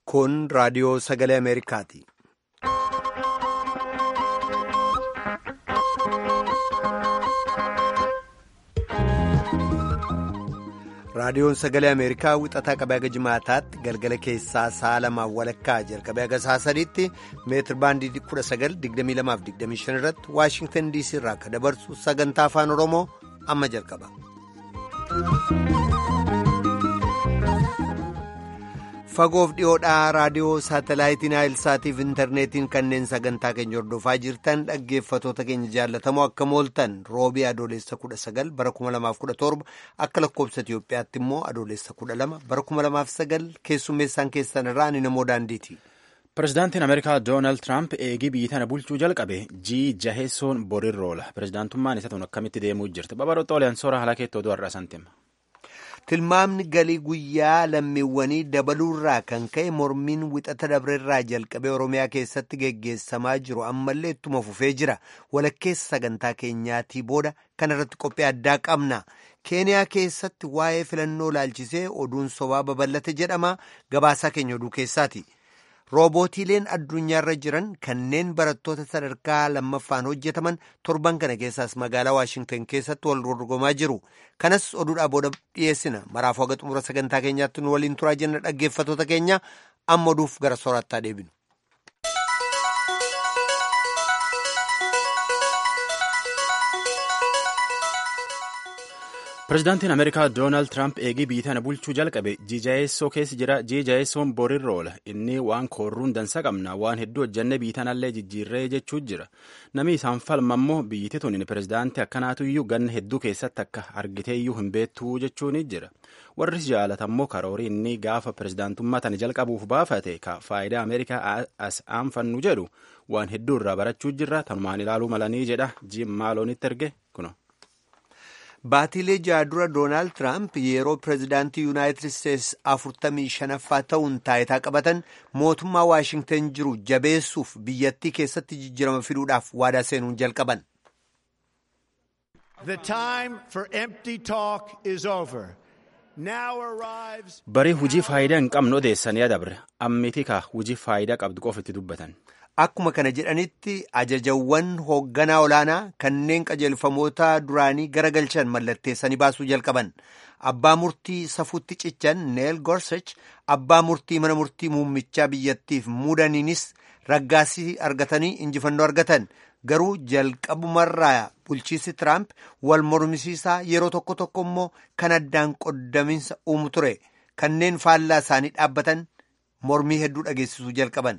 Kun raadiyoo sagalee Ameerikaati. Raadiyoon sagalee Ameerikaa wixataa qabee haga jimaataatti galgala keessaa sa'a lamaan walakkaa jalqabee haga sa'a sadiitti meetir baandii 19,2225 irratti Waashingtan DC irraa akka dabarsu sagantaa afaan Oromoo amma jalqaba. Fagoof dhiyoodhaa raadiyoo saatalaayitiin Naayilsaatiif intarneetiin kanneen sagantaa keenya hordofaa jirtan dhaggeeffatoota keenya jaallatamoo akka mooltan roobii adoolessa 19 bara 2017 akka lakkoobsa Itiyoophiyaatti immoo adoolessa 12 bara 2009 keessummeessaan keessan irraa ni namoo daandiiti. Pireezidaantiin Ameerikaa Doonaald Tiraamp eegii biyyi tana bulchuu jalqabe jii jaheessoon borirroola. Pireezidaantummaan isa tun akkamitti deemuu jirti? Babal'oo Xoolaan soora haala keettoo du'arraa santima. Tilmaamni galii guyyaa lammiiwwanii dabaluurraa kan ka'e mormiin wixata dabreerraa jalqabee Oromiyaa keessatti geggeessamaa jiru ammallee ittuma fufee jira. Walakkeessa sagantaa keenyaatii booda kana irratti qophii addaa qabna. Keeniyaa keessatti waa'ee filannoo laalchisee oduun sobaa babal'ate jedhama. Gabaasaa keenya oduu keessaati. Roobootiileen addunyaarra jiran kanneen barattoota sadarkaa lammaffaan hojjetaman torban kana keessaas magaalaa Waashingtan keessatti wal dorgomaa jiru. Kanas oduudhaa booda dhiyeessina. Maraafuu haga xumura sagantaa keenyaatti nu waliin turaa jenna dhaggeeffatoota keenya amma oduuf gara soorattaa deebinu. Pireezidaantiin Ameerikaa Doonaald Tiraamp eegii biyyi tana bulchuu jalqabe jiijayeessoo keessa jira. Jiijayeessoon borirroola. Inni waan koorruun dansa qabna. Waan hedduu hojjannee biyyi tanallee jijjiirree jechuu jira. Namni isaan falma immoo biyyittii tun pireezidaantii akkanaatu iyyuu ganna hedduu keessatti akka argitee iyyuu hin beektuu jechuun jira. Warri jaalatammoo karoorii inni gaafa pireezidaantummaa tana jalqabuuf baafate ka faayidaa Ameerikaa as aanfannu jedhu waan hedduu irraa barachuu jirra. Tanumaan ilaaluu malanii jedha. Jiim Maaloonitti erge kuno. Baatiilee ja'a dura Doonaald Tiraamp yeroo pireezidaantii Yuunaayitid Isteetsi afurtamii shanaffaa ta'uun taayitaa qabatan mootummaa Waashingtan jiru jabeessuuf biyyattii keessatti jijjiirama fiduudhaaf waadaa seenuun jalqaban. Barii hujii faayidaa hin qabne odeessanii adabre ammiti ka hujii faayidaa qabdu qofa itti dubbatan. Akkuma kana jedhanitti ajajawwan hoogganaa olaanaa kanneen qajeelfamoota duraanii garagalchan mallatteessanii baasuu jalqaban. Abbaa murtii safuutti cichan Neel Gorsech abbaa murtii mana murtii muummichaa biyyattiif muudaniinis raggaasii argatanii injifannoo argatan. Garuu jalqabumarraa bulchiisi Tiraamp wal mormisiisaa yeroo tokko tokko immoo kan addaan qoddaminsa uumu ture. Kanneen faallaa isaanii dhaabbatan mormii hedduu dhageessisuu jalqaban.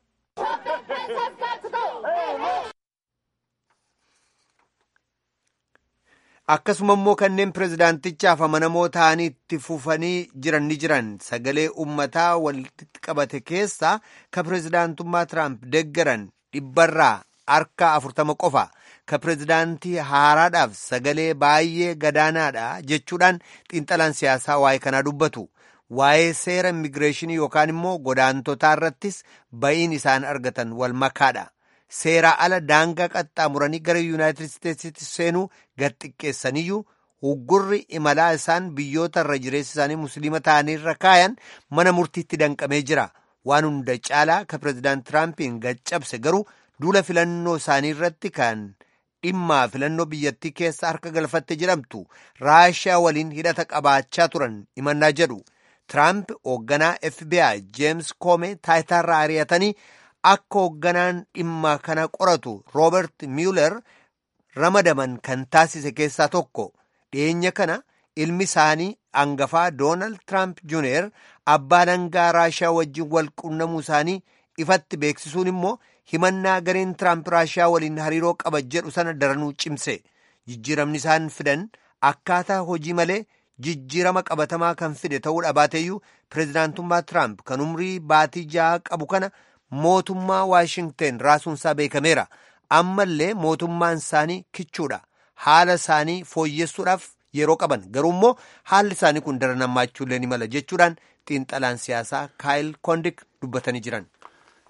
akkasuma immoo kanneen pireezidaantichaaf amanamoo ta'anii itti fufanii jiran ni jiran sagalee ummataa walitti qabate keessaa ka pireezidaantummaa tiraamp deggaran dhibbarraa harka afurtama qofa ka pireezidaantii haaraadhaaf sagalee baay'ee gadaanaadha jechuudhaan xiinxalaan siyaasaa waa'ee kanaa dubbatu waa'ee seera immigireeshinii yookaan immoo godaantotaa irrattis ba'iin isaan argatan wal makaadha. seeraa ala daangaa qaxxaamuranii gara yuunaayitid isteetsitti seenuu gad xiqqeessaniyyuu uggurri imalaa isaan biyyoota irra jireessi isaanii musliima ta'aniirra kaayan mana murtiitti danqamee jira waan hunda caalaa ka pireezidaant tiraampiin gad cabse garuu duula filannoo isaanii irratti kan dhimmaa filannoo biyyattii keessa harka galfatte jedhamtu raashiyaa waliin hidhata qabaachaa turan himannaa jedhu tiraamp hoogganaa fbi jeems koome taayitaarraa ari'atanii akka hoogganaan dhimma kana qoratu roobert mueller ramadaman kan taasise keessaa tokko dhiyeenya kana ilmi isaanii angafaa doonaald tiraamp juuniyer abbaa dangaa raashiyaa wajjin wal qunnamuu isaanii ifatti beeksisuun immoo himannaa gareen tiraamp raashiyaa waliin hariiroo qaba jedhu sana daranuu cimse jijjiiramni isaan fidan akkaataa hojii malee jijjiirama qabatamaa kan fide ta'uu dhabaateeyyuu pireezidaantummaa tiraamp kan umrii baatii ja'a qabu kana. mootummaa waashingten raasuunsaa beekameera ammallee mootummaan isaanii kichuudha haala isaanii fooyyessuudhaaf yeroo qaban garuu immoo haalli isaanii kun daran hammaachuullee ni mala jechuudhaan xiinxalaan siyaasaa kaayil kondik dubbatanii jiran.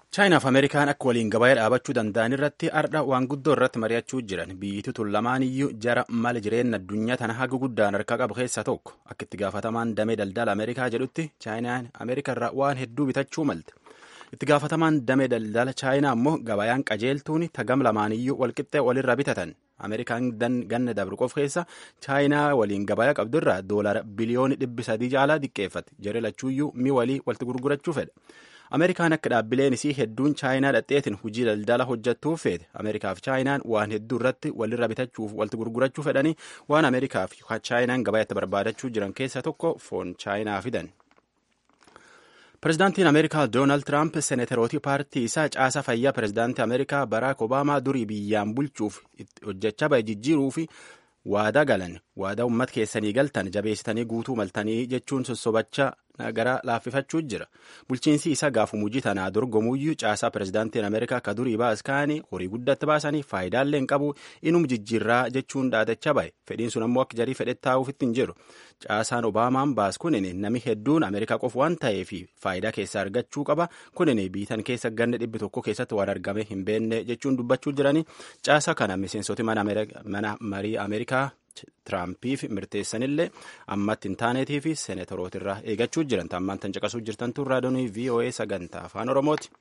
chaayinaaf ameerikaan akka waliin gabaa dhaabachuu danda'an irratti ardha waan guddoo irratti mari'achuu jiran biyyitti tun lamaan iyyuu jara mala jireenya addunyaa tana haga guddaan harkaa qabu keessaa tokko akka itti gaafatamaan damee daldala ameerikaa jedhutti chaayinaan ameerikaa irraa waan hedduu bitachuu malte itti gaafatamaan damee daldala chaayinaa immoo gabayaan qajeeltuun tagam lamaan iyyuu walqixxee walirra bitatan ameerikaan ganna dabru qof keessa chaayinaa waliin gabayaa qabdurraa doolara biliyooni dhibbi sadii caalaa diqqeeffate jere lachuuyyuu mi walii walitti gurgurachuu fedha ameerikaan akka dhaabbileen isii hedduun chaayinaa dhadheetiin hojii daldala hojjattuuf feete ameerikaaf chaayinaan waan hedduu irratti walirra bitachuuf walitti gurgurachuu fedhanii waan ameerikaaf chaayinaan gabayaatti barbaadachuu jiran keessa tokko foon chaayinaa fidan. Pireezidaantiin Ameerikaa Doonaald Tiraamp seenatarootii paartii isaa caasaa fayyaa pireezidaantii Ameerikaa Baraak Obaamaa durii biyyaan bulchuuf hojjechaa bahe jijjiiruu fi waadaa galan waadaa uummata keessanii galtan jabeessitanii guutuu maltanii jechuun sossobachaa gara laaffifachuu jira bulchiinsi isaa gaafuma hojii tanaa dorgomuyyuu caasaa pireezidaantiin ameerikaa ka durii baas kaanii horii guddatti baasanii faayidaallee hin qabu inum jijjiirraa jechuun dhaadachaa bahe fedhiin sun ammoo akka jarii fedhetti taa'uufitti hin jiru caasaan obaamaan baas kunin nami hedduun ameerikaa qofa waan ta'eef faayidaa keessaa argachuu qaba kunin biitan keessa ganna dhibbi tokko keessatti waan argame hin beenne jechuun dubbachuu jiranii caasaa kana miseensoti mana marii ameerikaa Tiraampiif mirteessanillee ammatti hin taaneetii fi seenatarootirraa eegachuu jiran taammaan tan caqasuu jirtantu raadiyoo VOA sagantaa afaan Oromooti.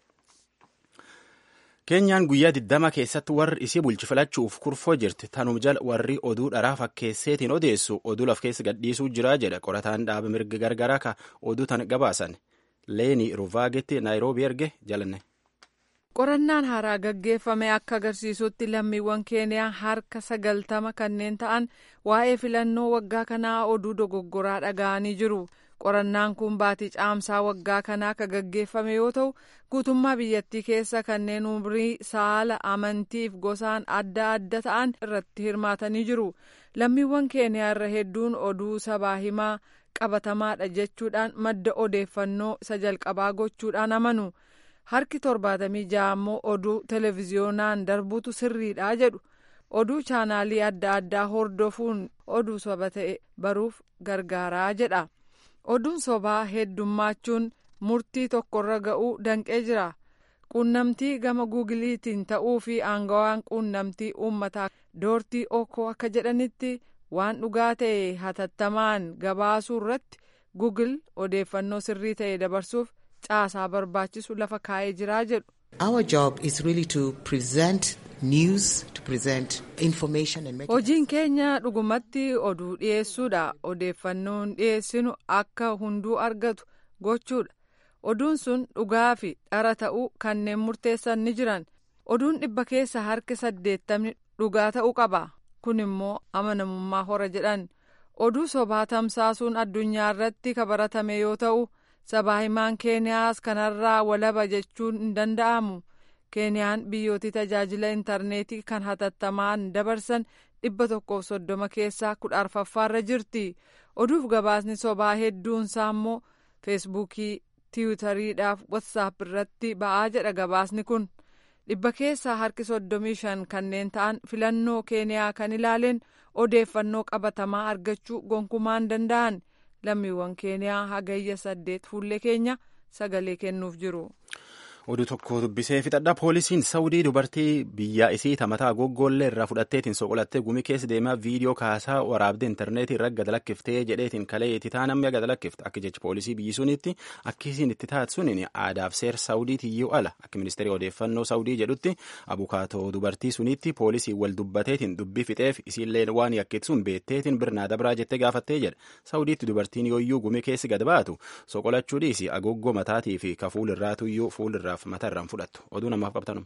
Keenyaan guyyaa 20 keessatti warri isii bulchi filachuuf kurfoo jirti. Tanuma jala warri oduu dharaa fakkeesseetiin odeessu oduu laf keessa gadhiisuu jira jedha qorataan dhaaba mirga gargaraa ka oduu tan gabaasan. Leeni Ruvaagetti Naayiroobii erge jalanne. qorannaan haaraa gaggeeffame akka agarsiisutti lammiiwwan keeniyaa harka sagaltama kanneen ta'an waa'ee filannoo waggaa kanaa oduu dogoggoraa dhaga'anii jiru qorannaan kun baatii caamsaa waggaa kanaa akka gaggeeffame yoo ta'u guutummaa biyyattii keessa kanneen umrii saala amantiif gosaan adda adda ta'an irratti hirmaatanii jiru lammiiwwan keeniyaa irra hedduun oduu sabaa himaa qabatamaadha jechuudhaan madda odeeffannoo isa jalqabaa gochuudhaan amanu. harki torbaatamii ja'a ammoo oduu televiziyoonaan darbuutu sirriidha jedhu oduu chaanaalii adda addaa hordofuun oduu soba ta'e baruuf gargaaraa jedha oduun sobaa heddummachuun murtii tokkorra ga'uu danqee jira quunnamtii gama guugiliitiin ta'uu fi aangawaan quunnamtii uummataa doortii okoo akka jedhanitti waan dhugaa ta'e hatattamaan gabaasuu irratti guugil odeeffannoo sirrii ta'e dabarsuuf caasaa barbaachisu lafa kaa'ee jiraa jedhu. Our job is really to present news, to present information and make Hojiin keenya dhugumatti oduu dhiyeessuudha. Odeeffannoon dhiyeessinu akka hunduu argatu gochuudha. Oduun sun dhugaa fi dhara ta'uu kanneen murteessan ni jiran. Oduun dhibba keessa harki saddeettamni dhugaa ta'uu qaba. Kun immoo amanamummaa hora jedhan. Oduu sobaa tamsaasuun addunyaa irratti kabaratame yoo ta'u. sabaa himaan keeniyaas kanarraa walaba jechuun hin danda'amu keeniyaan biyyooti tajaajila intarneetii kan hatattamaan dabarsan dhibba tokkoof soddoma keessaa kudha arfaffaarra jirti oduuf gabaasni sobaa hedduunsaa immoo feesbuukii tiwutariidhaaf watsaap irratti ba'aa jedha gabaasni kun dhibba keessaa harki soddomii shan kanneen ta'an filannoo keeniyaa kan ilaaleen odeeffannoo qabatamaa argachuu gonkumaan danda'an. lammiiwwan keeniyaa hagayya saddeet fuullee keenya sagalee kennuuf jiru. oduu tokko dubbisee fixadha poolisiin saawudii dubartii biyya isii tamataa goggoollee irraa fudhatteetiin soqolattee gumii keessa deemaa viidiyoo kaasaa waraabdee intarneetii irra gad lakkiftee jedheetiin kalee itti taanamee gad lakkifte akka jechi poolisii biyyi sunitti akkisiin itti taatu suniin aadaaf seera saawudiitii iyyuu ala akka ministeerii odeeffannoo saawudii jedhutti abukaatoo dubartii sunitti poolisii wal dubbateetiin dubbii fixeef isiillee waan yakkitsuun beetteetiin birnaa dabraa jettee gaafattee jedha saawudiitti dubartiin yooyyuu gumii keessi gad baatu soqolachuu dhiisi agoggoo mataatii fi ka fuulirraatuyyuu fuulirraa mata irraan fudhattu oduu namaaf qabtanu.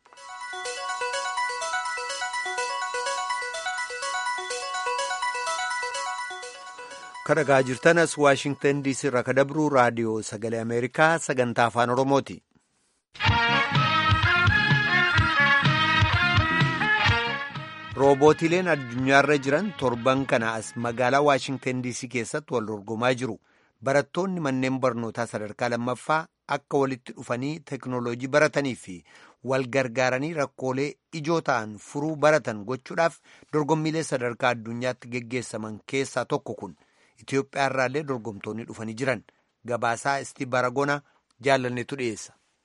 kan dhagaa jirtanas waashingtan diisii irraa ka dabruu raadiyoo sagalee ameerikaa sagantaa afaan oromooti. roobootileen addunyaarra jiran torban kana as magaalaa waashingtan diisii keessatti wal dorgomaa jiru barattoonni manneen barnootaa sadarkaa lammaffaa akka walitti dhufanii teknooloojii baratanii fi wal gargaaranii rakkoolee ijoo ta'an furuu baratan gochuudhaaf dorgommiilee sadarkaa addunyaatti geggeessaman keessaa tokko kun Itoophiyaa irraallee dorgomtoonni dhufanii jiran gabaasaa isti baragona jaalannetu dhiyeessa.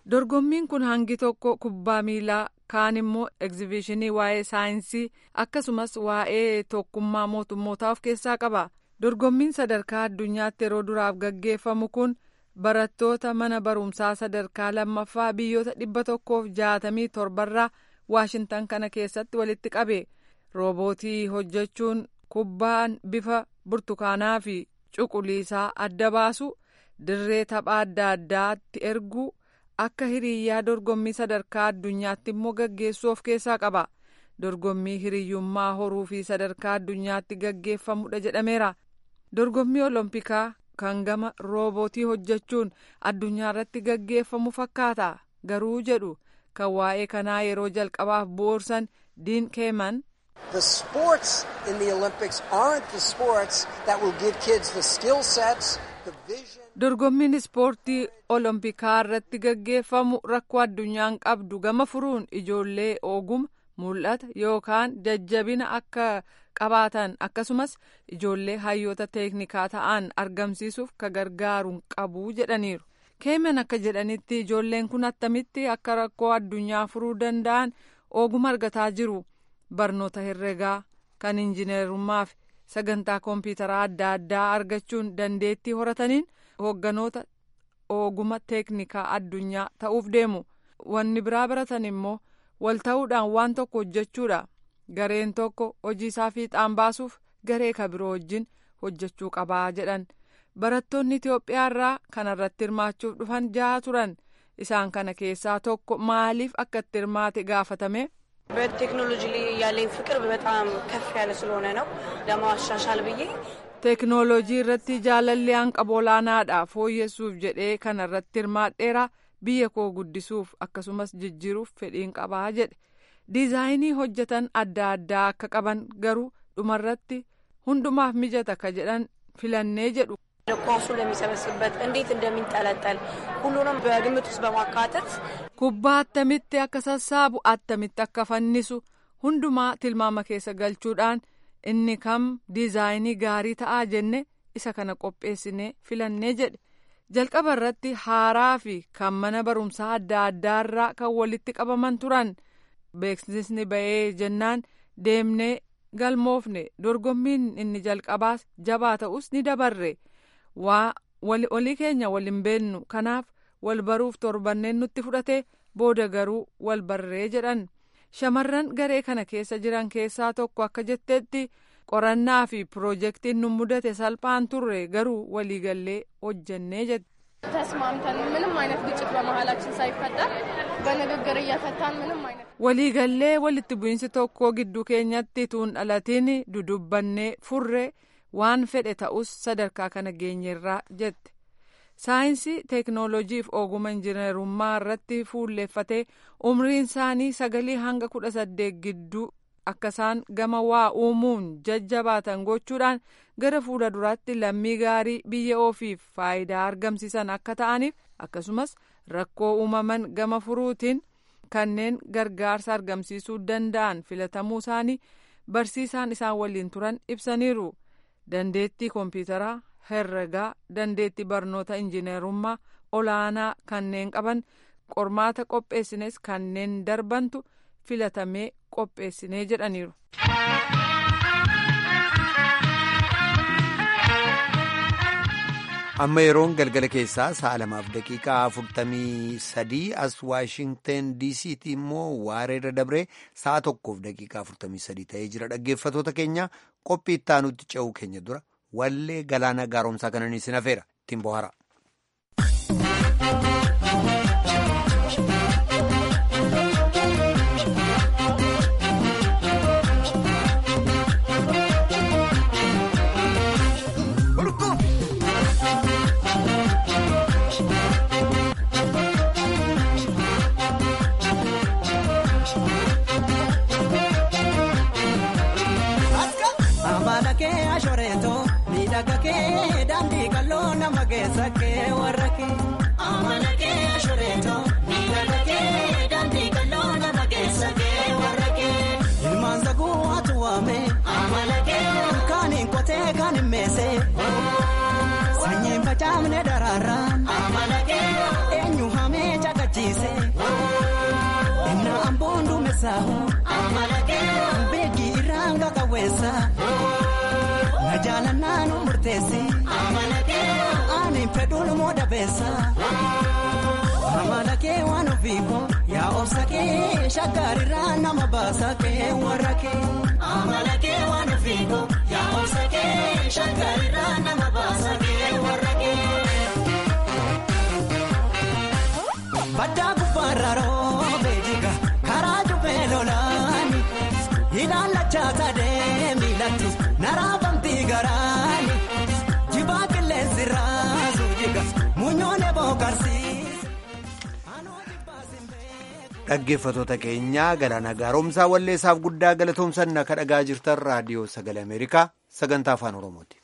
dorgommiin kun hangi tokko kubbaa miilaa kaan immoo egzibishinii waa'ee saayinsii akkasumas waa'ee tokkummaa mootummootaa of keessaa qaba dorgommiin sadarkaa addunyaatti yeroo duraaf gaggeeffamu kun barattoota mana barumsaa sadarkaa lammaffaa biyyoota dhibba tokkoof jaatamii torbarraa waashintan kana keessatti walitti qabe roobootii hojjechuun kubbaan bifa burtukaanaa fi cuquliisaa adda baasu dirree taphaa adda addaatti erguu akka hiriyaa dorgommii sadarkaa addunyaatti immoo gaggeessuu of keessaa qaba dorgommii hiriyyummaa horuu fi sadarkaa addunyaatti gaggeeffamudha jedhameera dorgommii olompikaa kan gama roobootii hojjechuun addunyaa irratti gaggeeffamu fakkaata garuu jedhu kan waa'ee kanaa yeroo jalqabaaf bu'uursan diin keeman. The sports in the Olympics aren't the sports that will give kids the skill sets, the vision. dorgommiin ispoortii olompikaa irratti gaggeeffamu rakkoo addunyaan qabdu gama furuun ijoollee oguma mul'ata yookaan jajjabina akka qabaatan akkasumas ijoollee hayyoota teeknikaa ta'an argamsiisuuf ka gargaaruun qabu jedhaniiru keeman akka jedhanitti ijoolleen kun attamitti akka rakkoo addunyaa furuu danda'an oguma argataa jiru barnoota herregaa kan injineerummaa fi sagantaa koompitaraa adda addaa argachuun dandeettii horataniin hoogganoota oguma teeknikaa addunyaa ta'uuf deemu wanni biraa baratan immoo wal ta'uudhaan waan tokko hojjechuudha gareen tokko hojii isaa fiixaan baasuuf garee ka biroo wajjin hojjechuu qabaa jedhan barattoonni itiyoophiyaa irraa kanarratti hirmaachuuf dhufan jaha turan isaan kana keessaa tokko maaliif akka itti hirmaate gaafatame. በቴክኖሎጂ ላይ ያለኝ ፍቅር በጣም ከፍ ያለ ስለሆነ ነው ለማሻሻል ብዬ teeknoolojii irratti jaalalli hanqaba olaanaadha fooyyessuuf jedhee kana irratti hirmaadheera biyya koo guddisuuf akkasumas jijjiiruuf fedhiin qabaa jedhe diizaayinii hojjetan adda addaa akka qaban garuu dhumarratti hundumaaf mijata ka jedhan filannee jedhu. ኳሱን ለሚሰበስብበት እንዴት እንደሚንጠለጠል ሁሉንም በግምት ውስጥ በማካተት kubbaa attamitti akka sassaabu attamitti akka fannisu hundumaa tilmaama keessa galchuudhaan inni kam diizaayinii gaarii ta'aa jenne isa kana qopheessinee filannee jedhe jalqaba irratti haaraa fi kan mana barumsaa adda addaarraa kan walitti qabaman turan beeksisni ba'ee jennaan deemnee galmoofne dorgommiin inni jalqabaas jabaa ta'us ni dabarre waa walii keenya waliin beennu kanaaf wal baruuf torbanneen nutti fudhate booda garuu wal barree jedhan shamarran garee kana keessa jiran keessaa tokko akka jetteetti qorannaa fi piroojeektiin nu mudate salphaan turre garuu waliigallee hojjennee jette. ተስማምተን ምንም አይነት ግጭት በመሀላችን ሳይፈጠር በንግግር እየፈታን ምንም አይነት waliigallee walitti bu'iinsi tokko gidduu keenyatti tuun dhalatiin dudubbannee furre waan fedhe ta'us sadarkaa kana geenyerraa jette. saayinsii teeknooloojiif oguma injineerummaa irratti fuulleeffatee umriin isaanii sagalii hanga kudha saddeet gidduu akka isaan gama waa uumuun jajjabaatan gochuudhaan gara fuula duraatti lammii gaarii biyya ofiif faayidaa argamsiisan akka ta'aniif akkasumas rakkoo uumaman gama furuutiin kanneen gargaarsa argamsiisuu danda'an filatamuu isaanii barsiisaan isaan waliin turan ibsaniiru dandeettii koompitaraa herregaa dandeettii barnoota injineerummaa olaanaa kanneen qaban qormaata qopheessines kanneen darbantu filatamee qopheessinee jedhaniiru. amma yeroon galgala keessaa sa'a lamaaf daqiiqaa afurtamii sadii as waashingten diisiitti immoo waareerra dabree sa'a tokkoof daqiiqaa afurtamii sadii ta'ee jira dhaggeeffatoota keenya qophii ittaanutti ce'uu keenya dura wallee galaana gaaromsaa kananii sin hafeera ittiin bohaara. daandii qal'oo nama keessa kee warra kee. Amala kee ashureeto miidhaga kee daandii qal'oo nama keessa kee warra kee. Ilmaan saguu atu waame. Amala kee. Kaaniin qotee kaaniin meesee. Sanyiin facaafne daraaraan. Amala kee. Eenyu hamee caqachiise. keessa beekii irraan qaqawweessa na jaalannaa nu murteessi ani fedhuun moo dabeessa amala kee waan ofiiko yaa obsa kee shakkaarirraa nama baasa kee warra kee amala kee waan ofiiko yaa obsa kee shakkaarirraa nama baasa kee warra kee. Baddaa gubbaarra roobee jiga karaa jubbee lolaani ilaalachaa sadee miilatti naraafamti garaani jibaa qilleensi raasu jiga muunyoon ebookarsiise. dhaggeeffatoota keenyaa galaana gaaromsaa walleessaaf guddaa galatoomsan akka dhagaa jirtan raadiyoo sagalee ameerikaa sagantaa afaan oromooti.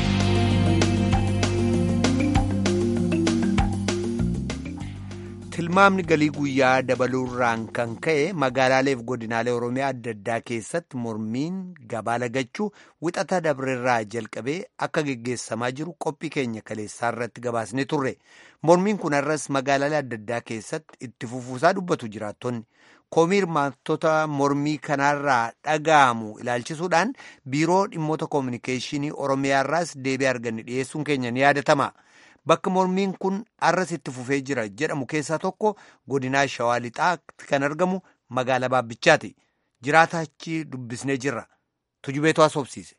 tilmaamni galii guyyaa dabaluurraan kan ka'e magaalaaleef godinaalee oromiyaa adda addaa keessatti mormiin gabaa lagachuu wixata dabreerraa jalqabee akka geggeessamaa jiru qophii keenya kaleessaa irratti gabaasne turre mormiin kun har'as magaalaalee adda addaa keessatti itti fufuusaa dubbatu jiraattonni koomii hirmaattota mormii kanaarraa dhaga'amu ilaalchisuudhaan biiroo dhimmoota koominikeeshinii oromiyaarraas deebii arganne dhiyeessuun keenya ni yaadatama. Bakka mormiin kun arras itti fufee jira jedhamu keessaa tokko godinaa Shawaa Lixaatti kan argamu magaalaa Baabbichaati. Jiraata achi dubbisnee jirra. Tujubeetu haasofsiise.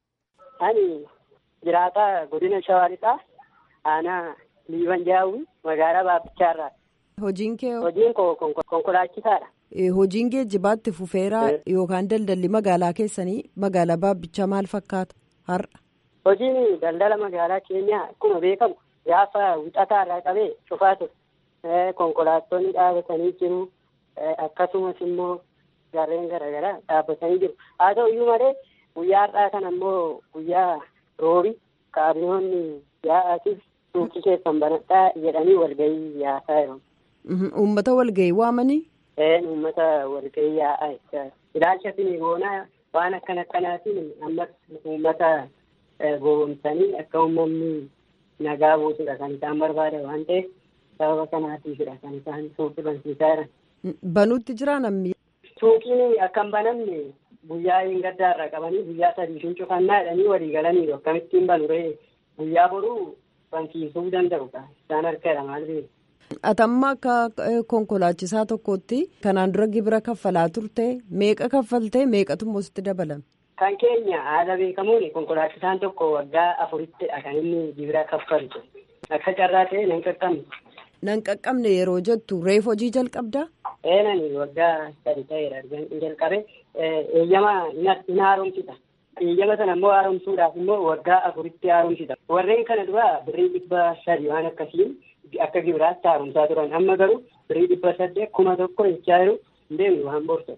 Ani jiraata godina Shawaa Lixaa aanaa Liiban Jaawwi magaalaa Baabbichaarraa. Hojiin kee Hojiin koo konkolaachisaadha. hojiin geejjibaatti fufeeraa yookaan daldalli magaalaa keessanii magaalaa Baabbichaa maal fakkaata har'a? Hojiin daldala magaalaa keenyaa akkuma beekamu gaafa wixataa irraa qabee cufaa ture konkolaattonni dhaabatanii jiru akkasumas immoo gaarreen garaagaraa dhaabbatanii jiru haa ta'u iyyuu malee guyyaa har'aa kana immoo guyyaa roobi kaabinoonni yaa'aatiif suuqii keessan banadhaa jedhanii walgahii yaasaa jiru. Uummata walgahii waamanii? Uummata walgahii yaa'aa jecha ilaalcha sinigoonaa waan akkan akkanaatiin ammas uummata gowwomsanii akka uummanni nagaa buusudha kan isaan barbaadan waan ta'eef sababa kanaatiifidha kan isaan suuqii bansiisaa jiran. Banuutti jira namni. Suuqiin akka hin banamne guyyaa hin gaddaarra qabanii guyyaa sadiitiin cufannaa jedhanii walii galanii akkamittiin banu ree guyyaa boruu bansiisuu danda'u isaan harkadha maal beeku. Atamma akka konkolaachisaa tokkotti kanaan dura gibira kaffalaa turte meeqa kaffaltee meeqatu immoo sitti dabalame? Kan keenya haala beekamuun konkolaachisaan tokko waggaa afurittidha kan inni gibira kaffalu. Akka carraa ta'e nan qaqqabne. Nan qaqqabne yeroo jettu reef hojii jalqabdaa? Eenani waggaa sadi ta'eera jalqabe eeyyama hin haaromsita. Eeyyama sana immoo haaromsuudhaaf immoo waggaa afuritti haaromsita. Warreen kana dura birrii dhibba sadi waan akkasiin akka gibiraatti haaromsaa turan. Amma garuu birrii dhibba saddeet kuma tokko jechaa jiru hin deemnu waan boorsa.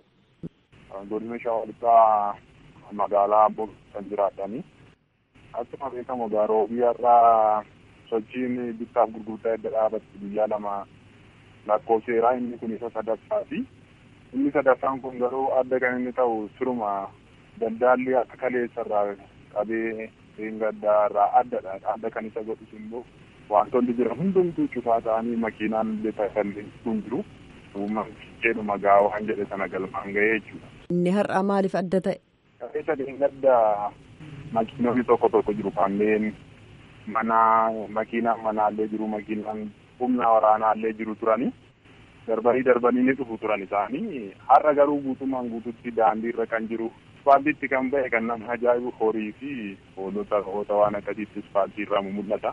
Godina Shawaa Lixaa magaalaa Amboo kan jiraatanii akkuma beekamu garuu biyyarraa sochiin bittaaf gurgurtaa edda dhaabatti guyyaa lama lakkoofseeraa inni kun isa sadaffaati. Inni sadaffaan kun garuu adda kan inni ta'u suruma daldaalli akka kaleessarraa qabee gaddaarraa addadha. Adda kan isa godhus immoo wantoonni jiran hundumtuu cufaa ta'anii makiinaan illee kan kun jiru. Uummanni jedhuma gaawaan jedhe sana galmaan ga'ee jechuudha. Inni har'aa maaliif adda ta'e? Qabeessa gadda makiinonni tokko tokko jiru kanneen mana makiinaan manaallee jiru makiinaan humna waraanaallee jiru turani darbanii darbanii ni dhufu turan isaanii har'a garuu guutummaan guututti daandiirra kan jiru ispaaltiitti kan ba'e kan nama ajaa'ibu horii fi hoolota hoota waan akkasiitti ispaaltiirra mul'ata.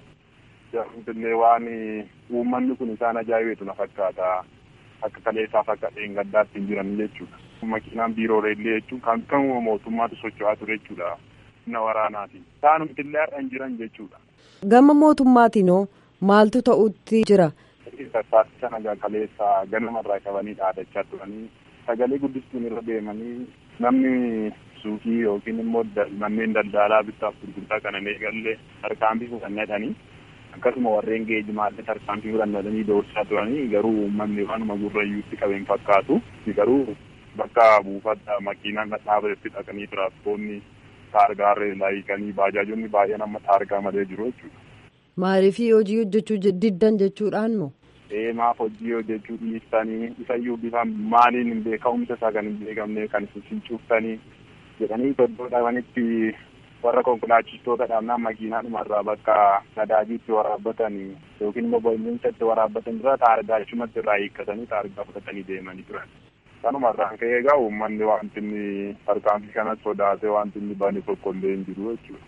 Illee waan uummanni kun isaan ajaa'ibeetu na fakkaata akka kaleessaaf akka dheengaddaatti hin jiran jechuudha. Makiinaan biiroolee illee jechuun kan kan mootummaatu socho'aa ture jechuudha. Humna waraanaati. Isaanumti illee har'a hin jiran jechuudha. Gama mootummaatinoo maaltu ta'utti jira? Sassaatti sana kaleessa ganamarraa qabanii dhaadachaa turanii sagalee guddistuun irra deemanii namni suuqii yookiin immoo manneen daldalaa bittaaf gurgurtaa kana eegalee tarkaanfii fudhannatanii akkasuma warreen geejjimaallee tarkaanfii fudhannatanii doorsisaa turanii garuu uummanni waanuma gurrayyuutti qabeen fakkaatu garuu bakka buufata makiinaan dhaabatetti dhaqanii tiraaspoonni taargaarree laayikanii baajaajonni baay'een amma taargaa malee jiru jechuudha. Maaliif hojii hojjechuu diddan jechuudhaan moo? maaf hojii hojjechuu dhiistanii isayyuu bifa maaliin hin beekamumsa isaa kan hin beekamne kan isin cuuftanii jedhanii iddoo dhabanitti warra konkolaachistoota dhaabnaan makiinaadhuma irraa bakka nadaajiitti waraabbatan yookiin immoo boo'insinsatti waraabbatan dura taargaa achumatti irraa hiikkatanii taargaa fudhatanii deemanii turan. Kanuma irraan ka'ee egaa uummanni wanti inni tarkaanfii kanas sodaatee wanti inni bane tokko illee hin jiru jechuudha.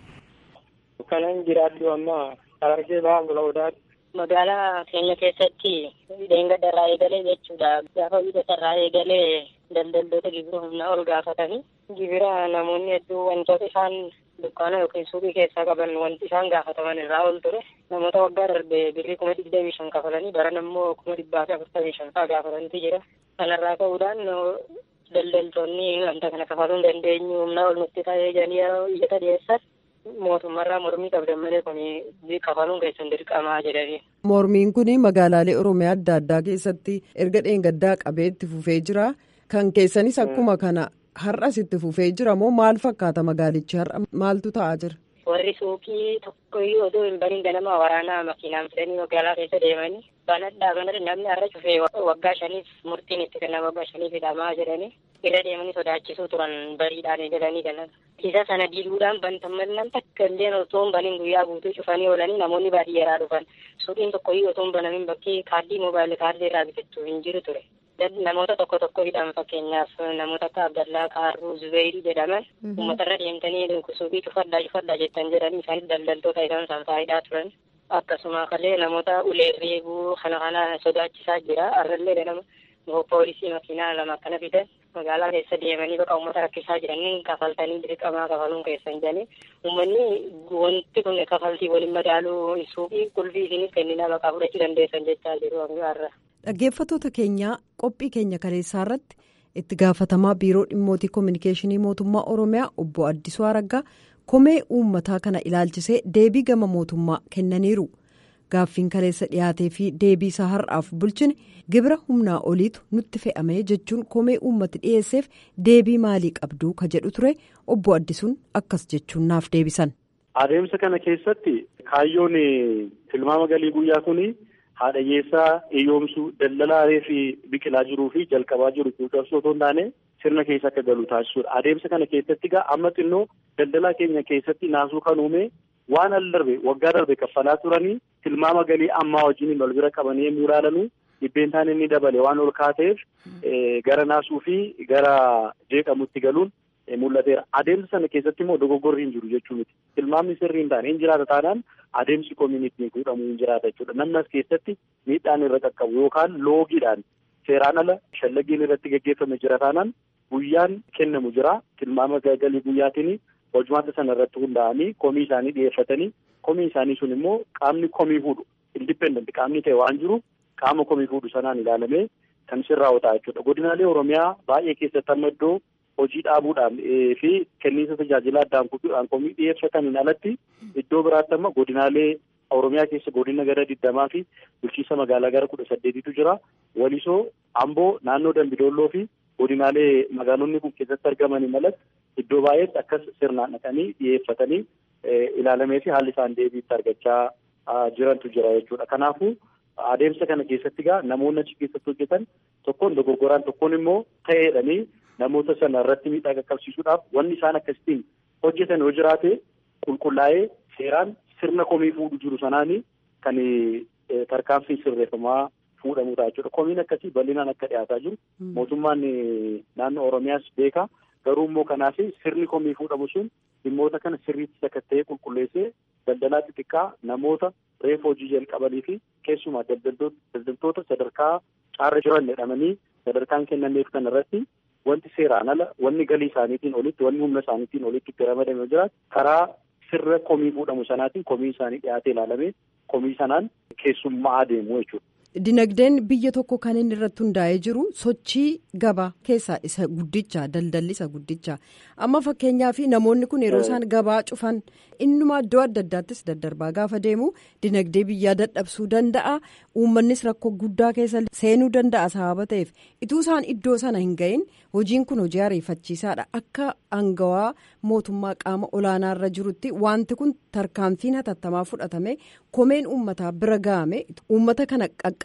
Kanan jiraadhu amma Harargee bahan Goloodaati. Magaalaa keenya keessatti deengadda irraa eegalee jechuudha. Gaafa wiixata irraa eegalee daldaltoota gibira humnaa ol gaafatanii gibira namoonni hedduu wantoota isaan dukkaana yookiin suuqii keessaa qaban wanti isaan gaafataman irraa ol ture. Namoota waggaa darbe birrii kuma digdamii shan kafalanii baran ammoo kuma dhibbaa fi afurtamii shan fa'aa gaafatantu jira. Kanarraa ka'uudhaan daldaltoonni wanta kana kafaluu hin dandeenyu humnaa ol nutti ta'ee jedhanii yeroo iyyata dhiyeessan mootummaarraa mormii qabdan malee kun kafaluun keessan dirqamaa jedhanii. Mormiin kun magaalaalee Oromiyaa adda addaa keessatti erga dheengaddaa qabee itti fufee jira. Kan keessanis akkuma kana har'as itti fufee jira moo maal fakkaata magaalichi har'a maaltu ta'aa jira? Warri suuqii tokkoyyuu odoo hin baniin ganama waraanaa makiinaan fidanii magaalaa keessa deemanii banadhaa banadha namni har'a cufee waggaa shaniif murtiin itti kennama waggaa shaniif hidhamaa jedhanii irra deemanii sodaachisuu turan bariidhaan eegalanii galan. Isa sana diiguudhaan bantamannaan takka illee otoo hin baniin guyyaa guutuu cufanii oolanii namoonni baadiyyaadhaa dhufan suuqiin tokkoyyuu otoo hin banamin bakkee kaardii moobaayilii kaardii irraa bitachuu hin jiru ture. namoota tokko tokko hidhan fakkeenyaaf namoota akka Abdallaa Kaarruu Zubeyrii jedhaman uummatarra deemtanii suuqii cufadhaa cufadhaa jettan jedhanii isaanis daldaltoota isaan isaan faayidaa turan. Akkasuma kallee namoota ulee reebuu kana kana sodaachisaa jira. Arrallee nama poolisii makiinaa lama akkana fidan magaalaa keessa deemanii bakka uummata rakkisaa jiranii kafaltanii dirqamaa kafaluun keessan jedhanii uummanni wanti kun kafaltii waliin madaaluu suuqii qulfii isinis kenninaa bakka fudhachuu dandeessan jechaa jiru har'a. Dhaggeeffattoota keenyaa qophii keenya kaleessaa irratti itti gaafatamaa biiroo dhimmootii koominikeeshinii mootummaa Oromiyaa obbo Addisuu Araggaa komee uummataa kana ilaalchisee deebii gama mootummaa kennaniiru. Gaaffiin kaleessa dhiyaatee fi deebii isaa har'aaf bulchine gibira humnaa oliitu nutti fe'amee jechuun komee uummati dhiyeesseef deebii maalii qabduu ka jedhu ture obbo Addisuun akkas jechuun naaf deebisan. Adeemsa kana keessatti kaayyoon tilmaama galii guyyaa kuni. haadha hiyyeessaa hiyyoomsuu daldalaa fi biqilaa jiruu fi jalqabaa jiru cuucabsuu otoo hin taane sirna keessa akka galu taasisuudha. Adeemsa kana keessatti egaa amma xinnoo daldalaa keenya keessatti naasuu kan uume waan al darbe waggaa darbe kaffalaa turanii tilmaama galii ammaa wajjin wal bira qabanii yemmuu ilaalanuu dhibbeentaan inni dabale waan ol kaateef gara naasuu fi gara jeeqamutti galuun mul'ateera. Adeemsa sana keessatti immoo dogoggorri hin jiru jechuu miti. Tilmaamni sirrii hin taane hin jiraata taanaan adeemsi koominittiin fuudhamu hin jiraata jechuudha. Namni as keessatti miidhaan irra qaqqabu yookaan loogiidhaan seeraan ala shallaggiin irratti gaggeeffame jira taanaan guyyaan kennamu jira. Tilmaama galii guyyaatiin hojumaata sana irratti hundaa'anii komii isaanii dhiyeeffatanii komii isaanii sun immoo qaamni komii fuudhu indipendent qaamni ta'e waan jiru qaama komii fuudhu sanaan ilaalamee kan sirraa'uta jechuudha. Godinaalee Oromiyaa baay'ee keessatti amma iddoo hojii dhaabuudhaan fi kenniinsa tajaajila addaan kutuudhaan komii dhiyeeffataniin alatti iddoo biraatti amma godinaalee Oromiyaa keessa godina gara digdamaa fi bulchiinsa magaalaa gara kudha saddeetitu jira. Walisoo, Amboo, naannoo Dambidolloo fi godinaalee magaalonni kun keessatti argamanii alatti iddoo baay'eetti akkas sirnaan dhaqanii dhiyeeffatanii ilaalamee fi haalli isaan deebiitti argachaa jirantu jira jechuudha. Kanaafuu adeemsa kana keessatti egaa namoonni achi keessatti hojjetan tokkoon dogoggoraan tokkoon immoo ta'eedhanii namoota sana irratti miidhaa qaqqabsiisuudhaaf wanni isaan akkasitiin hojjetan yoo jiraate qulqullaa'ee seeraan sirna komii fuudhu jiru sanaanii kan tarkaanfii sirreeffamaa fuudhamudha jechuudha. Komiin akkasii bal'inaan akka dhiyaataa jiru mootummaan naannoo Oromiyaas beeka. Garuu immoo kanaaf sirni komii fuudhamu sun dhimmoota kana sirriitti sakatta'ee qulqulleessee daldalaa xixiqqaa namoota reefu hojii jalqabanii fi keessumaa daldaltoota sadarkaa caarra jiran jedhamanii sadarkaan kennameef kan irratti wanti seeraan ala wanni galii isaaniitiin olitti wanni humna isaaniitiin olitti itti ramadame jiraatu karaa sirra komii fuudhamu sanaatiin komii isaanii dhiyaatee ilaalamee komii sanaan keessummaa adeemu jechuudha. Dinagdeen biyya tokko kan inni irratti hundaa'ee jiru sochii gabaa keessaa isa guddicha daldalli isa guddicha amma fakkeenyaaf namoonni kun yeroo isaan gabaa cufan innuma iddoo adda addaattis daddarbaa gaafa deemu dinagdee biyyaa dadhabsuu danda'a uummannis rakkoo guddaa keessa seenuu danda'a sababa ta'eef ituu isaan iddoo sana hin gahin hojiin kun hojii ariifachiisaadha akka aangawaa mootummaa qaama olaanaarra jirutti wanti kun tarkaanfiin hatattamaa fudhatame komeen uummataa bira ga'ame uummata kana qaqqaba.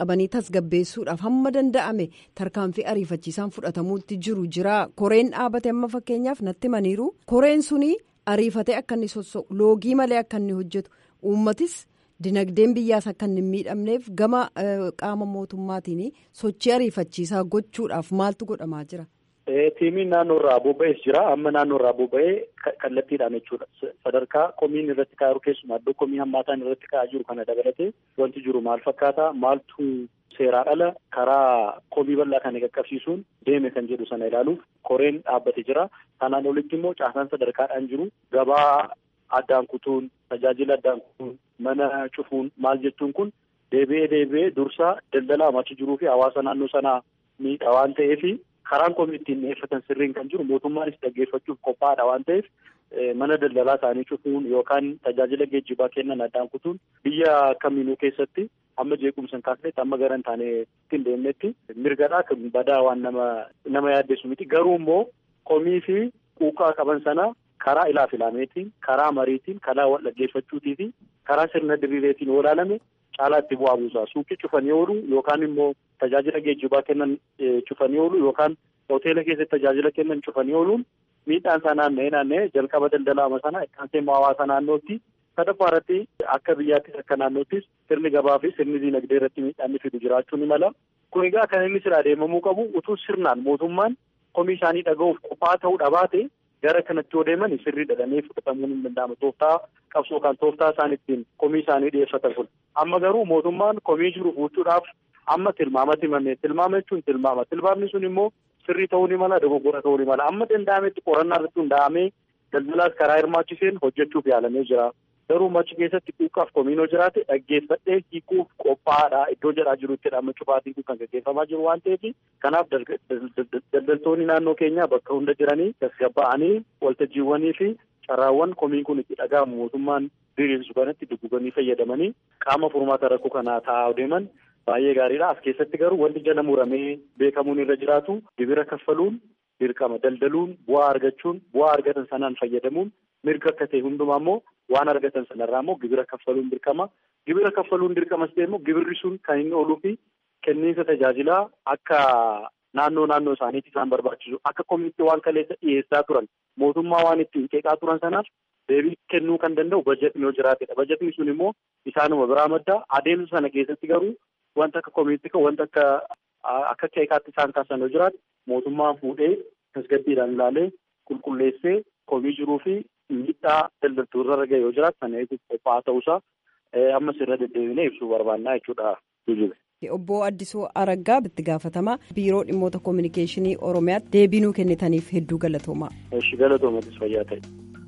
qabanii tasgabbeessuudhaaf hamma danda'ame tarkaanfii ariifachiisaan fudhatamuutti jiru jira koreen dhaabate amma fakkeenyaaf natti maniiru koreen suni ariifatee akka inni sosso'u loogii malee akka inni hojjetu uummatis dinagdeen biyyaas akka inni hin miidhamneef gama qaama mootummaatiin sochii ariifachiisaa gochuudhaaf maaltu godhamaa jira. Tiimiin naannoo irraa bobba'ees jira. Amma naannoo irraa bobba'ee kallattiidhaan jechuudha. Sadarkaa komiin irratti kaa'u keessumaa iddoo komii hammaataan irratti kaa'aa jiru kana dabalatee wanti jiru maal fakkaata? Maaltu seeraa ala karaa komii bal'aa kana qaqqabsiisuun deeme kan jedhu sana ilaaluuf koreen dhaabbate jira. Kanaan olitti immoo caasaan sadarkaadhaan jiru gabaa addaan kutuun tajaajila addaan kutuun mana cufuun maal jechuun kun deebi'ee deebi'ee dursaa daldalaa achi jiruu fi hawaasa naannoo sanaa miidha waan ta'eef karaan komii ittiin dhiyeeffatan sirriin kan jiru mootummaanis dhaggeeffachuuf qophaa'aadha waan ta'eef mana daldalaa isaanii cufuun yookaan tajaajila geejjibaa kennan addaan kutuun biyya kamiinuu keessatti amma jeequmsa hin kaasnetti amma gara hin taane ittiin deemnetti mirgadhaa kan badaa waan nama nama yaaddeessu miti garuu immoo komii fi quuqaa qaban sana karaa ilaaf ilaameetiin karaa mariitiin karaa wal dhaggeeffachuutii fi karaa sirna diriireetiin yoo ilaalame caalaa itti bu'aa buusa suuqii cufanii oolu yookaan immoo tajaajila geejjibaa kennan cufanii oolu yookaan hoteela keessatti tajaajila kennan cufanii ooluun miidhaan isaa naanna'ee naanna'ee jalqaba daldalaama sana ittaansee hawaasa naannootti sadaffaa irratti akka biyyaattis akka naannoottis sirni gabaa fi sirni diinagdee irratti miidhaan fidu jiraachuu ni mala. Kun egaa kan inni sirraa deemamuu qabu utuu sirnaan mootummaan komii isaanii dhaga'uuf qophaa ta'uu dhabaate gara kanatti yoo deeman sirrii dhadhamee fudhatamuun hin danda'amu. Tooftaa qabsoo kan tooftaa isaan ittiin komii isaanii dhiyeeffatan kun. Amma garuu mootummaan komii jiru fuuchuudhaaf amma tilmaamatti himame. Tilmaama jechuun tilmaama. Tilmaamni sun immoo sirrii ta'uu ni mala, dogoggora ta'uu ni mala. Amma danda'ametti qorannaa irratti hundaa'amee daldalaas karaa hirmaachiseen hojjechuuf yaalamee jira. Garuu machi keessatti quuqqaaf komiinoo jiraate dhaggeeffadhee hiikuuf qophaa'aadha. Iddoo jedhaa jirutti amma cufaatiin kun kan gaggeeffamaa jiru waan ta'eef kanaaf daldaltoonni naannoo keenyaa bakka hunda jiranii tasgabba'anii waltajjiiwwanii fi carraawwan komiin kun itti dhaga'amu mootummaan diriirsu kanatti dugguganii fayyadamanii qaama furmaata rakkoo kanaa taa'aa deeman baay'ee gaariidha. As keessatti garuu wanti jala muramee beekamuun irra jiraatu gibira kaffaluun dirqama daldaluun bu'aa argachuun bu'aa argatan sanaan fayyadamuun mirga akka ta'e hundumaa immoo waan argatan sanarraa immoo gibira kaffaluun dirqama. Gibira kaffaluun dirqamas ta'e immoo gibirri sun kan inni ooluu fi kenniinsa tajaajilaa akka naannoo naannoo isaaniitti isaan barbaachisu akka komiitti waan kaleessa dhiyeessaa turan mootummaa waan ittiin qeeqaa turan sanaaf deebii kennuu kan danda'u bajetni yoo jiraatedha. Bajetni sun immoo isaanuma biraa madda adeemsa sana keessatti garuu wanta akka komiitti kan wanta akka akka qeeqaatti isaan kaasan yoo jiraate mootummaan fuudhee tasgabbiidhaan ilaalee qulqulleessee komii jiruu fi miidhaa daldaltoota irra ga'e yoo jiraatu sana eeguuf qophaa'aa ta'uusaa ammas irra deddeebinee ibsuu barbaannaa jechuudha. Obbo Addisuu Araggaa itti gaafatamaa biiroo dhimmoota koominikeeshinii Oromiyaatti deebii nuu kennitaniif hedduu galatoomaa. Eshi galatoomatis fayyaa ta'e.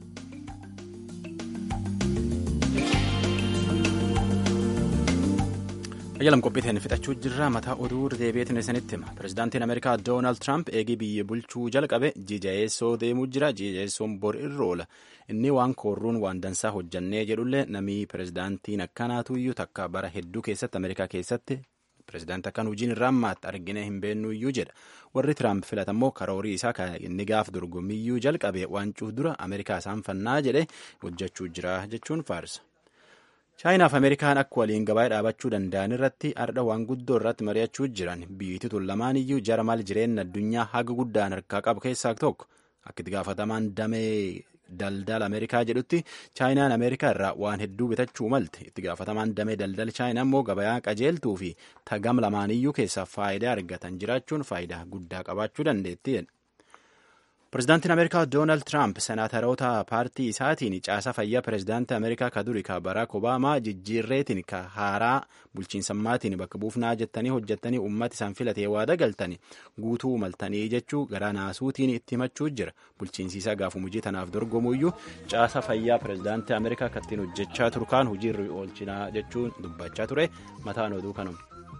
Ayyalam qophiiteen fixachuu jirra mataa oduu deebi'eetiin isinitti hima. Pireezidaantiin Ameerikaa Doonaald Tiraamp eegii biyya bulchuu jalqabe jijayeessoo deemuu jira. Jijayeessoon bor irra oola. Inni waan koorruun waan dansaa hojjannee jedhullee namni pireezidaantiin akkanaatu iyyuu takka bara hedduu keessatti Ameerikaa keessatti pireezidaantii akkan hojiin irraa ammaatti argine hin beennu iyyuu jedha. Warri Tiraamp filatammoo karoorii isaa kan inni gaaf dorgommiyyuu jalqabe waancuu dura Ameerikaa isaan fannaa jedhe hojjechuu jira jechuun faarsa. chaayinaaf ameerikaan akka waliin gabaa dhaabachuu danda'an irratti ardha waan guddoo irratti mari'achuu jiran biyyi tun lamaan iyyuu jara maal jireenya addunyaa haga guddaan harkaa qabu keessaa tokko akka itti gaafatamaan damee daldala ameerikaa jedhutti chaayinaan ameerikaa irraa waan hedduu bitachuu malte itti gaafatamaan damee daldala chaayinaa immoo gabayaa qajeeltuu fi tagam lamaan iyyuu keessaa faayidaa argatan jiraachuun faayidaa guddaa qabaachuu dandeetti. Pireezidaantiin Ameerikaa Doonaald Tiraamp senaataroota paartii isaatiin caasaa fayyaa pireezidaantii Ameerikaa ka duri ka Baraak Obaamaa jijjiirreetiin ka haaraa bulchiinsammaatiin bakka buufnaa jettanii hojjettanii uummata isaan filatee waada galtanii guutuu maltanii jechuu garaa naasuutiin itti himachuu jira. Bulchiinsiisaa gaafuma hojii tanaaf dorgomuyyuu caasaa fayyaa pireezidaantii Ameerikaa kattiin hojjechaa turkaan hojiirra oolchinaa jechuun dubbachaa ture mataan oduu kanuma.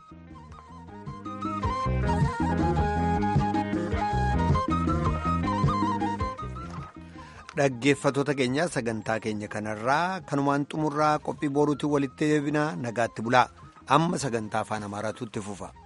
dhaggeeffatoota keenya sagantaa keenya kanarraa kanumaan xumurraa qophii boruutiin walitti deebina nagaatti bulaa amma sagantaa afaan amaaraatu itti fufa.